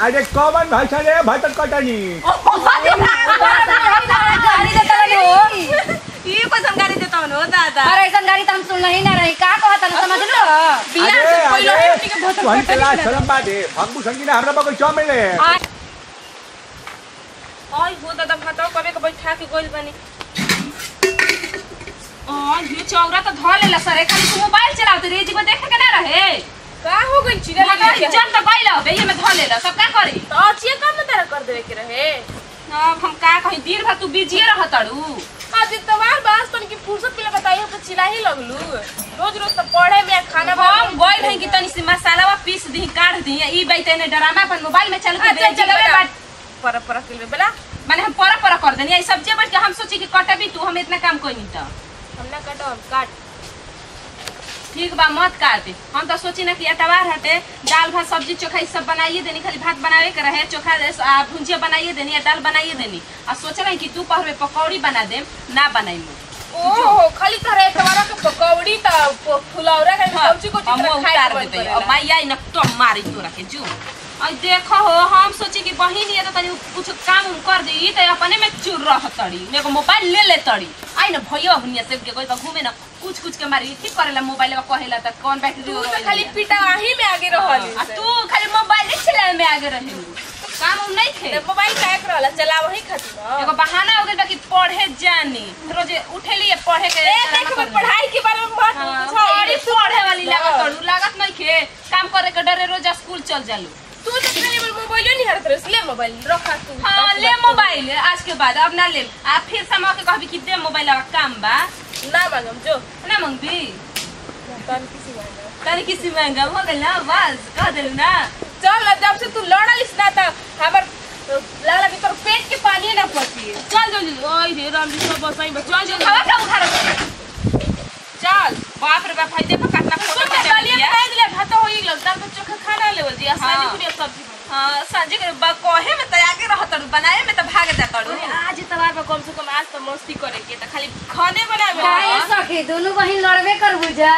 अरे कौन भाषा रे भटक कटनी गाड़ी देता रही ये कैसन गाड़ी देता हो दादा अरे ऐसा गाड़ी तो हम सुन ही ना रही का कहता ना समझ लो बिना अरे से पहिलो अरे हेटी के भटक तुहन कटनी चला ना। शरम बाटे भगबू संगीना हमरा बगैचा में ले आई हो दादा भातो कबे के बैठा के गोइल बनी ओ ये चौरा तो धो लेला सर खाली तू मोबाइल चलावत रे जी को देखे के ना रहे का हो गई चिड़ा मगर इज्जत तो गइल बे ये में धो लेला सब का करी तो अच्छी काम में तेरा कर देवे के रहे अब हम का कही दिन भर तू बिजिए रह तड़ू आज तवार बास तन की फुर्सत के लिए बताइए तो चिल्ला ही लगलू रोज रोज तो पढ़े में खाना हम गइल है कि तनी सी मसालावा पीस दी काट दी ई बैठे ने ड्रामा अपन मोबाइल में चल के अच्छा, दे चलो जी बेटा। पर पर के लिए बेला माने हम परा परा कर देनी आई सब्जी बैठ के हम सोची कि कटबी तू हम इतना काम कोई नहीं तो हम ना काटो हम काट ठीक बा मत काट हम तो सोची ना कि अटवार हटे दाल भात सब्जी चोखा ई सब बनाइए देनी खाली भात बनावे के रहे चोखा दे- आ, भुंजिया बनाइए देनी या दाल बनाइए देनी आ सोचल है कि तू पहले पकौड़ी बना दे ना बनाई ओहो खाली तरह तवारा के पकौड़ी त फुलौरा के सब्जी को हम चित्र खाए उतार के मन देते करेला। अब माई आई न तो मारी तोरा के जू आई देखो हो हम सोची कि बहिन ये तो तनी कुछ काम उम कर दी तो अपने में चुर रह तड़ी मेरे को मोबाइल ले ले तड़ी आई न भैया हुनिया से के कोई तो घूमे न कुछ कुछ के मारी ठीक करेला मोबाइल में कहेला त कौन बैटरी तू तो खाली पिटाही में आगे रहल आ तू खाली मोबाइल चलावे में आगे रही काम उम नहीं थे मोबाइल का एक रहला चला वही खातिर ना एगो बहाना हो गइल बा कि पढ़े जानी रोज उठेली पढ़े के ए देख मैं पढ़ाई के बारे में बात हाँ, पूछा बड़ी पढ़े वाली लागत तोड़ू लागत नहीं खे काम करे के डरे रोज स्कूल चल जालू तू तो खाली मोबाइल नहीं हरत रहे ले मोबाइल रखा तू हाँ ले मोबाइल आज के बाद अब ना ले आ फिर समा के कहबी कि दे मोबाइल अब काम बा ना मांगम जो ना मंगबी तन किसी मांगा तनी किसी महंगा हो गइल ना बस कह देलू ना चल ना जब से तू लड़लिस ना त हमर लागला कि तोर पेट के पानी ना पची चल जल्दी ओए रे राम जी सब बसाई बस चल जल्दी खावा खाओ खा चल बाप रे बाप भाई देखो कितना फोटो सुन खींचा दलिया लिया खाए दिले भात हो गइल दाल तो चोखा खाना लेवल जी आसानी हाँ। पूरी सब्जी हाँ संजय के बा कहे में तो आगे रह तड़ू बनाए में तो भाग जा तड़ू अरे आज तवार पर कम से कम आज तो मस्ती करे के त खाली खाने बनावे काहे सखी दोनों बहिन लड़बे कर बुझा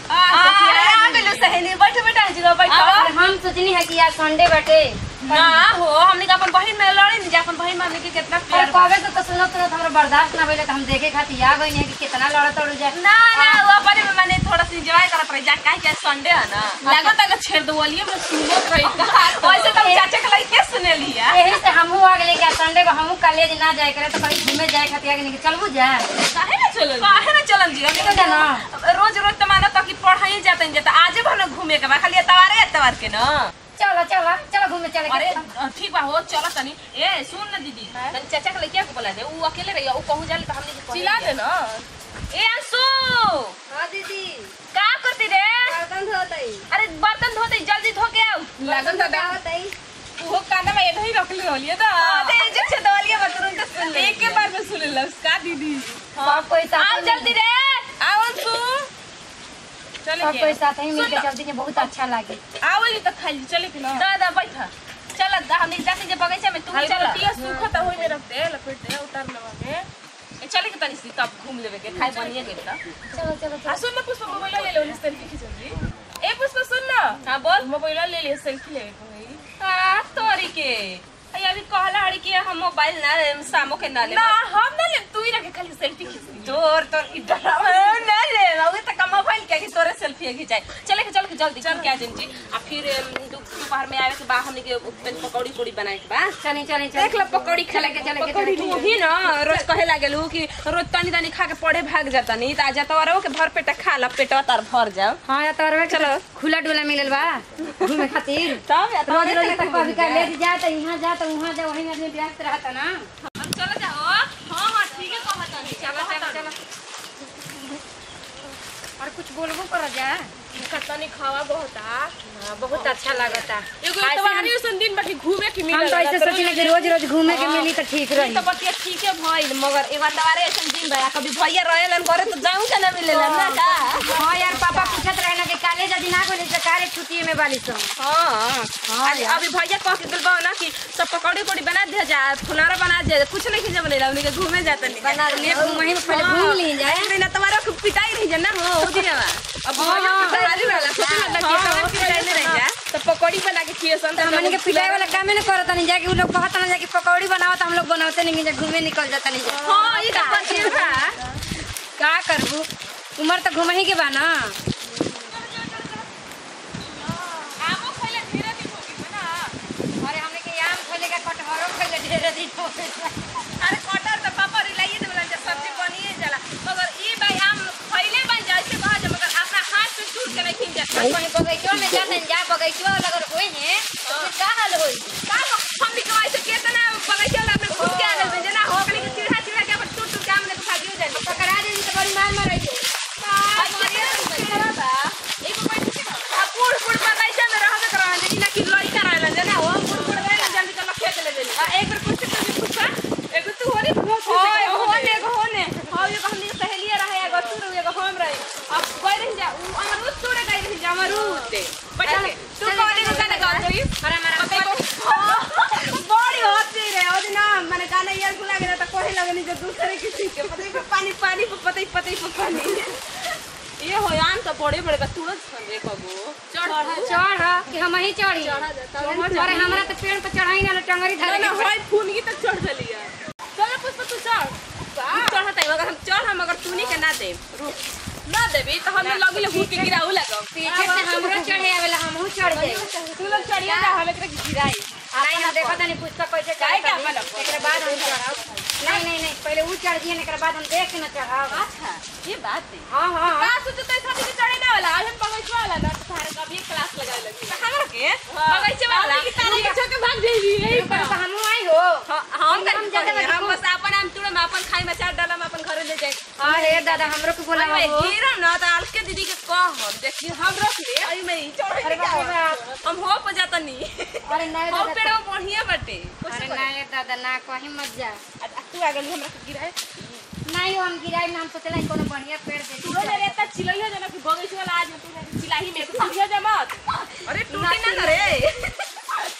आ गेलू सहेली बैठ बैठ जी बैठ हम सोचनी है कि आज संडे बटे ना हो हमने के अपन बहिन में लड़ी नहीं जा अपन बहिन में हमने के कितना और प्यार बा। कबे तो सुनत सुनत हमरा बर्दाश्त ना भइले त हम देखे खातिर आ गइनी है कि कितना लड़त उड़ जाए ना ना वो अपने में मैंने थोड़ा सा एंजॉय करत रही जा काहे कि संडे है ना लागत है छेड़ दवलिए में सुनत रही वैसे तो चाचा के लइके सुने लिया यही से हमहू आ गेले कि संडे को हमहू कॉलेज ना जाए करे तो कहीं घूमे जाए खातिर आ गेली कि चलबू जा काहे ना चलल काहे ना चलम जी हमने चल ना के रोज रोज तो मानो तो कि पढ़ाई जाते हैं जाता आजे भर घूमे के बा खाली एतवारे एतवार के ना चलो चलो चलो घूमे चले अरे ठीक बा हो चलो तनी ए सुन ना दीदी तनी चाचा के लइके को बोला दे ऊ अकेले रही ऊ कहूं जाले तो हमने के कहे चिल्ला के। दे ना ए अंशु हां दीदी का करती रे बर्तन धोतई अरे बर्तन धोते जल्दी धो के आओ लागत है दा होतई वो काना में इधर ही रख ले रहलिए दा अरे जे छे दवालिया में तुरंत सुन ले एक के बार में सुन ले उसका दीदी सब कोई साथ आओ जल्दी रे आओ तू चले सब के कोई साथ ही मिलके चलती है बहुत अच्छा लागे आओ जी तो खाली चले के ना दादा बैठा चल हमने जाते जे बगीचा में तू खाली चल पतिया सूखा तो होई में रख दे लपेट दे उतार लेवा में ए, चले के तनी सी तब घूम लेवे के खाई बनिए गेल त चलो चलो आ सुन ना पुष्पा मोबाइल ले ले सेल्फी खींच जल्दी ए पुष्पा सुन ना हां बोल मोबाइल ले ले सेल्फी ले भाई हां तोरी के अय अभी कहला हड़ी कि हम मोबाइल ना सामो के ना ले ना हम ना ले तू ही रखे खाली सेल्फी खींच तोर तोर की डरावा ना ले बाबू तक मोबाइल के कि तोरे सेल्फी खिंचाई चले के चल के जल्दी चल के आ जंजी आ फिर अम, दु- दोपहर में आवे के बाद हमने के पेन पकौड़ी कोड़ी बनाए के बा चली चली देख लो पकौड़ी खेले के चले के पकौड़ी तू ही ना रोज कहे लागेलू कि रोज तनी तनी खा के पढ़े भाग जाता नहीं त आजा तो के भर पेट खा ला पेटवा तार भर जाओ हां या तोरवे चलो खुला डोला मिलल बा घूमे खातिर तब या रोज रोज तक कभी का ले जा तो यहाँ जा तो वहाँ जा वही में आदमी व्यस्त रहता ना चल जाओ हां हां ठीक है कहत नहीं चलो चलो चलो और कुछ बोलबो कर जा खतनी खावा बहुत आ बहुत अच्छा लगता एगो तुम्हारी उसन दिन बाकी घूमे के हम मिलल तो ऐसे सोचिले कि रोज रोज घूमे के मिली तो ठीक रही तो बतिया ठीक है भइल मगर एक बार तवारे ऐसन दिन बा कभी भैया रहेलन करे तो जाऊं के ना मिलेला ना का हाँ यार पापा पूछत रहे ना कि कॉलेज यदि ना गइल तो काले छुट्टी में बाली सो हाँ अरे अभी भैया कह के दिलबा ना कि सब पकौड़ी पकौड़ी बना दिया जा फुलारा बना दिया जा कुछ नहीं खींचे बनेला उन्हीं के घूमे जाता नहीं बना ले वहीं में पहले घूम ली जाए अरे ना तुम्हारा खूब पिटाई रही जा ना हो ओ दिनवा अब भैया पिटाई वाला सोच ना कि तब पिटाई नहीं रही जा तो पकौड़ी बना के खिए सन तो हमनी के पिटाई वाला कामे न करत नहीं जाके उ लोग कहत ना जाके पकौड़ी बनावत हम लोग बनावते नहीं जा घूमे निकल जाता नहीं जा हां ये तो पचे बा का करबू उम्र तो घूमे ही के बा ना आमो खइले धीरे दिन हो गई ना अरे हमने के आम खइले का कटहरो खइले ढेर दिन हो गइल बा। अरे कटहर तो पापा रिलाइए देवला जे सब्जी बनिए जाला मगर ई भाई आम खइले बन जैसे कहा जे मगर अपना हाथ से टूट के नहीं खिन जा कहीं बगीचो में जाते जा बगीचो अगर होई है तो फिर का हाल होई का हम भी कमाई से केतना बगैचा वाला अपने खुद के आगल में जना हो गली के चिढ़ा चिढ़ा के अपन टूट टूट के आम ने भागियो जानी पकड़ा दे तो बड़ी मार मार रही पुड़ पुड़ बगैचा में रहबे करवा जे ना कि लई कराला जना हो पुड़ पुड़ गए ना जल्दी चलो खेत ले जल्दी आ एक बार कुछ कुछ पूछा एगो तू होरी होय होने एगो होने हां एगो हमनी के सहेलिया रहे एगो तू रहे एगो हम रहे अब गई रही जा उ अमरूद तोड़े गई रही जा अमरूद ते बैठा के तू कौन एगो गाना गा जोई अरे मारा बड़ी होती रे और ना मैंने गाना यार को लगे तो कोई लगे नहीं जो दूसरे किसी के पता ही पानी पानी पता ही पता ही पानी ये हो यान तो बड़े बड़े का तुरंत संगे कबो चढ़ चढ़ कि हम ही चढ़ी अरे हमरा तो पेड़ पर चढ़ाई ना टंगरी ना धरे ना होय फूनगी तक चढ़ चली है चल पुष्प तू चढ़ चढ़ता है अगर हम चढ़ हम अगर तूनी के ना दे रुक ना देबी तो हम लगिले हुक के गिराऊ लगो पीछे से हमरो चढ़े आवेला हमहू चढ़ जाई तू लोग चढ़िए जा हम एकरा के गिराई नहीं हम देखो तनी पुस्तक कैसे काहे चढ़े के अपन एकरा बाद हम चढ़ाओ नहीं नहीं नहीं पहले ऊ चढ़ दिए एकरा बाद हम देख के न चढ़ाओ अच्छा ये बात है हां हां का सोचते है साथी के चढ़े ना वाला आज हम बगैचा वाला ना तारे का भी क्लास लगाए लगी हमरा के बगैचा वाला की तारे के छोके भाग जाई यही पर तो हमहू आई हो हम हम हम ज्यादा ज्यादा हम बस अपन हम तुड़ में अपन खाई में चार डाला में अपन घर ले जाए अरे दादा हमरो के बोला अरे हो हीरा ना तो अलके दीदी के कह हम देखिए हम रख ले आई में ही चढ़े अरे के बाप रे बाप। हम हो पे जाता नहीं अरे नहीं हम दादा पेड़ बढ़िया बाटे अरे नहीं दादा ना कहीं मत जा तू आ गई हमरा के गिराए नहीं हम गिराई ना हम सोचला कोनो बढ़िया पेड़ दे तू ले लेता चिलैया जना कि बगैचा वाला आज तू चिलाही में तू समझिया जा मत अरे टूटी ना ना रे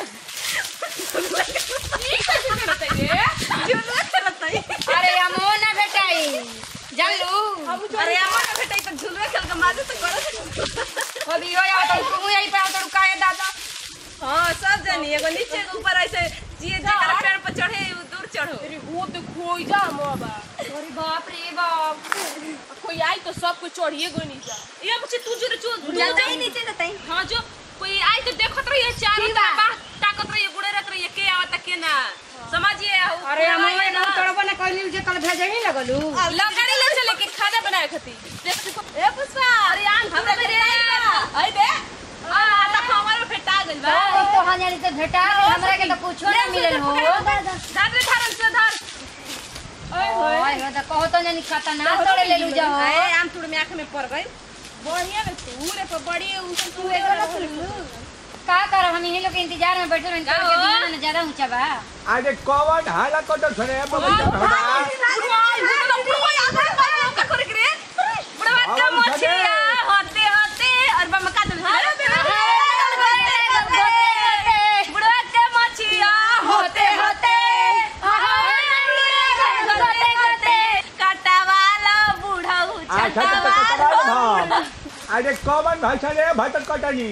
ई कैसे करत है ये जुलवा करत है अरे हमो ना बेटाई जानलू अरे अमर ना बेटा तो झुलवे खेल के माजे तो करत अभी हो या तो तू यही पे तो काहे दादा हां सब जानी एगो नीचे के ऊपर ऐसे जिए जकर पेड़ पर चढ़े उ दूर चढ़ो अरे वो तो खोई जा मोबा अरे बाप रे बाप कोई आई तो सब कुछ चढ़िए गई नहीं जा ये मुझे तू जो जो जाता ही नीचे जाता ही हां जो कोई आई तो देखत रहिए चारों ठीक बा। तरफ बात ताकत रहिए गुड़े रहत रहिए के आवत के ना समझिए अरे हम ये ना तोड़बो ना कोई जे कल भेजे ही लगलू लकड़ी ले चले के खाना बनाए खती ए पुष्पा अरे आन हमरा दे आई दे आ आता हमारे फेटा गइल बा तो हां जानी तो भेटा गइल, हमरा के तो कुछो ना मिलल हो धर रे धर से धर ओए हो तो कहो तो जानी खाता ना तोड़े ले लू जा हो ए आम तुड़ में आंख में पड़ गई बढ़िया में तू रे पर बड़ी उसन तू एगो रख लू का कर हम यही लोग के इंतजार में बैठे रहन का के हो? दिन में ज्यादा ऊंचा बा अरे कौन हाला कटो छड़े बगीचा में हमारा। होते होते अच्छा तो कटवा भाव अरे कौन भाई छड़े भाई तक कटनी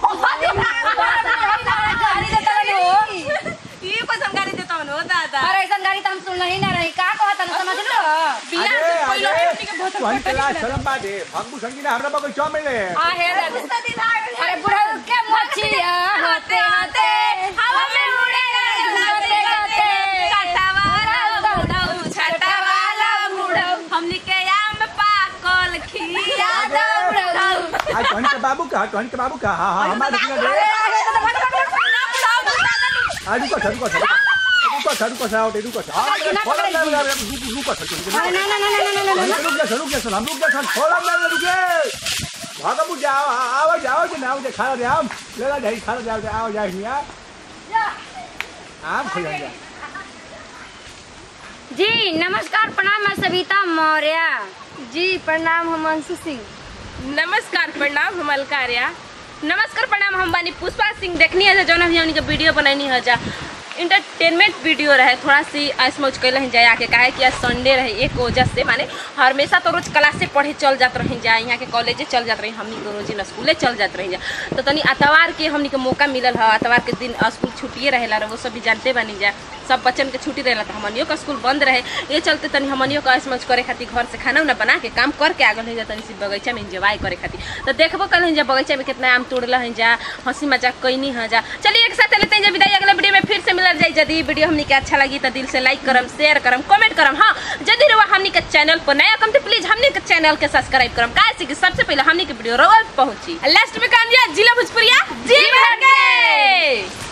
अरे ऐसा गाड़ी तो हम सुन ही ना रही का कहता ना समझ लो अरे अरे तुहन क्लास शर्म बाटे भगबू संगी ना हमरा बगीचा में ले आ हे अरे बुढ़ा के मछिया होते होते हवा में उड़े होते होते हमनी के आम पाकल खिया आज तुहन के बाबू का तुहन के बाबू का हाँ हाँ हमारे दिखना दे आज रुको सर रुको सर रुको सर रुको सर रुको सर हाँ छोड़ा ना रुको सर अरे ना ना ना ना ना ना ना रुक जा रुक जा सर हम रुक जा सर छोड़ा ना रुके भागबू जाओ आओ जाओ जे ना जे खा दे हम ले ला जाई खा दे आओ जाई हिया आम खा जा जी नमस्कार प्रणाम मैं सविता मौर्य जी प्रणाम हम अंशु सिंह नमस्कार प्रणाम हम अलकार्या नमस्कार प्रणाम हम बानी पुष्पा सिंह देखनी है जौन अभी हमनी के वीडियो बनैनी है जा इंटरटेनमेंट वीडियो रहे थोड़ा सी ऐसमौज कैल ही जाए आके काहे कि आज संडे रहे एक वजह से माने हमेशा तो रोज क्लासे पढ़े चल जात रही जाए यहाँ के कॉलेजे चल जात रही हमनी के रोज स्कूले चल जात रही जा तो तनी अतवार के हमनी के मौका मिलल है अतवार के दिन स्कूल छुट्टिए रहेला रहे वो सब भी जानते बनी जा सब बच्चन के छुट्टी रहेला तो हमनियो का स्कूल बंद रहे ये चलते तनी हमनियो का ऐसमौज करे खातिर घर से खाना उना बना के काम करके आगल है जा तनी सी बगीचा में इंजॉय करे खातिर तो देखबो कल है जा बगीचा में कितना आम तोड़ल है जा हंसी मजाक कैनी है जा चलिए एक साथ लेते हैं जा विदाई अगले वीडियो में फिर से मिलल जाए यदि वीडियो हमनी के अच्छा लगी तो दिल से लाइक करम शेयर करम कमेंट करम हाँ यदि रवा हमनी के चैनल पर नया कम तो प्लीज हमनी के चैनल के सब्सक्राइब करम काहे कि सबसे पहले हमनी के वीडियो रोज पहुंची लास्ट में काम दिया जिला भोजपुरिया जी भर के